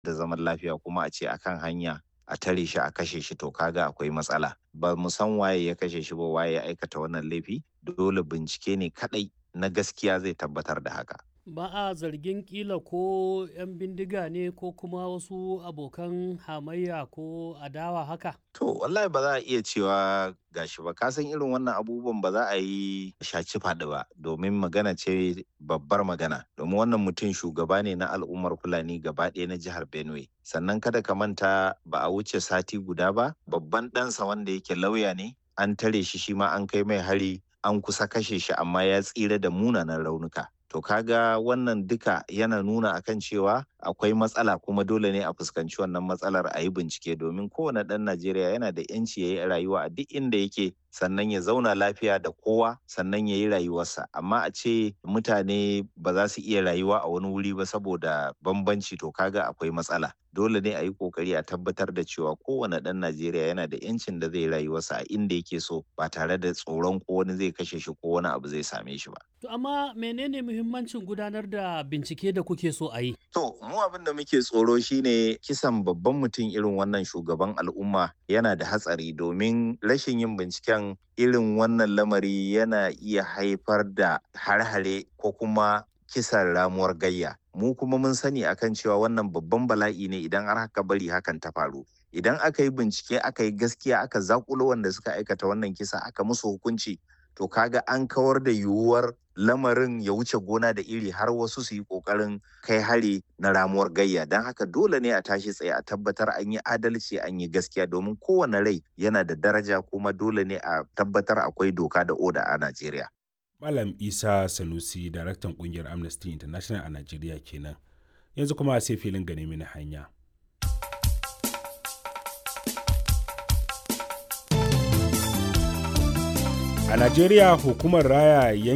da zaman lafiya kuma a ce akan hanya a tare shi a kashe shi to kaga akwai matsala ba mu san waye ya kashe shi ba waye ya aikata wannan laifi dole bincike ne kadai na gaskiya zai tabbatar da haka ba a zargin kila ko 'yan bindiga ne ko kuma wasu abokan hamayya ko adawa haka to wallahi ba za a iya cewa gashi ba kasan irin wannan abubuwan ba za a yi shaci faɗi ba domin magana ce babbar magana domin wannan mutum shugaba ne na al'ummar fulani gaba ɗaya na jihar benue sannan kada ka manta ba a wuce sati guda ba babban ɗansa wanda yake lauya ne an tare shi shi ma an kai mai hari an kusa kashe shi amma ya tsira da munanan raunuka To kaga wannan duka yana nuna akan cewa akwai matsala kuma dole ne a fuskanci wannan matsalar a yi bincike domin kowane ɗan Najeriya yana da 'yanci ya yi rayuwa a duk inda yake sannan ya zauna lafiya da kowa sannan ya yi rayuwarsa amma a ce mutane ba za su iya rayuwa a wani wuri ba saboda bambanci to kaga akwai matsala dole ne a yi kokari a tabbatar da cewa kowane ɗan Najeriya yana da 'yancin da zai rayuwarsa a inda yake so ba tare da tsoron ko wani zai kashe shi ko wani abu zai same shi ba. To amma menene muhimmancin gudanar da bincike da kuke so a yi? To mu abin da muke tsoro shine kisan babban mutum irin wannan shugaban al'umma yana da hatsari domin rashin yin binciken irin wannan lamari yana iya haifar da har-hare ko kuma kisan ramuwar gayya. Mu kuma mun sani akan cewa wannan babban bala'i ne idan har haka bari hakan ta faru. Idan aka yi bincike aka yi gaskiya aka zakulo wanda suka aikata wannan kisa aka musu hukunci to kaga an kawar da yiwuwar lamarin ya wuce gona da iri har wasu su yi kokarin kai hari na ramuwar gayya don haka dole ne a tashi tsaye a tabbatar an yi adalci an yi gaskiya domin kowane rai yana da daraja kuma dole ne a tabbatar akwai doka da oda a najeriya malam isa sanusi daraktan kungiyar amnesty international a najeriya kenan yanzu kuma sai filin gane mini hanya a najeriya hukumar raya